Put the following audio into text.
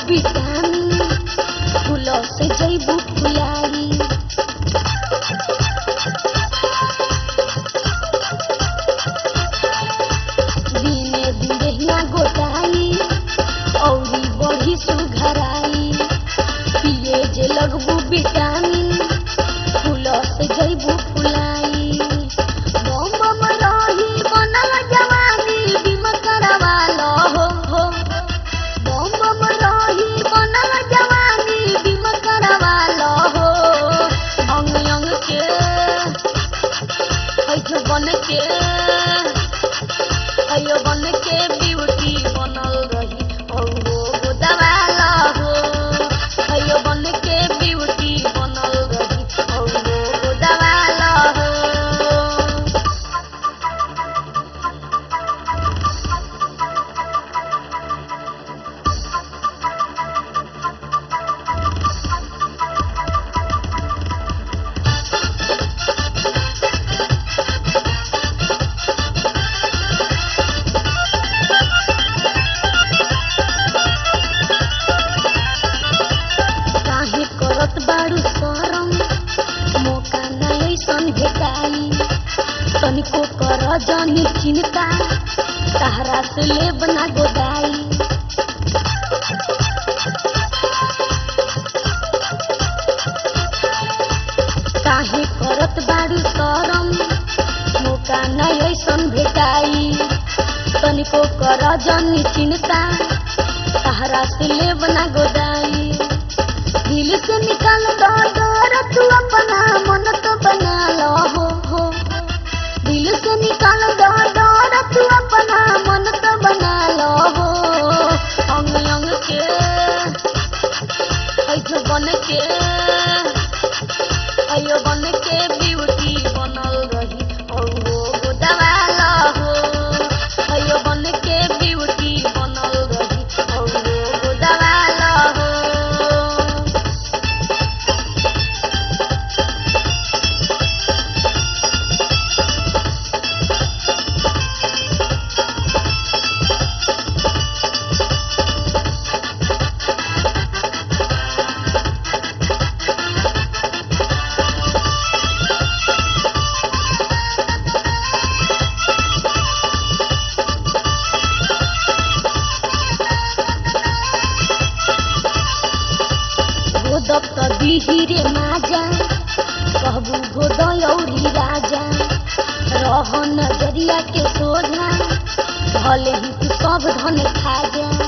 vitamin फूल से जैबू फुलाई दिने दिने गोटाई औरी बढ़ी सुघराई पिए जे लगबू विटामिन फूल से जैबू फुलाई बम बम रही बनल जवानी बीमा करवा लो हो हो बम बम रही बनल जवानी बीमा करवा लो हो अंग अंग के ऐठो बन के अयो बन के ब्यूटी बनल रही औरो गो दवा लो हो अयो बन के ब्यूटी बनल रही औरो गो दवा लो हो काहे करत बारू शरम मौका न ऐसन भेटाई तनिको कर जनी चिंता तहरा से लेब ना गोदाई काहे करत बारू शरम मौका न ऐसन भेटाई तनिको कर जनी चिंता तहरा से लेब ना गोदाई दिल से निकाल दो डर तू अपना मन तो बना लो हो हो दिल से निकाल दो डर तू अपना मन तो बना लो हो अंग अंग के ऐठो बन के अयो बन के ब्यूटी बनल रही औरो गो दवा लो हो अयो बन के ब्यूटी बनल रही औरो गो दवा लो हो गोदक त बिहिरे माजा कहबू गोदय औरी राजा रह नजरिया के सोझा भले ही तू सब धन खा जा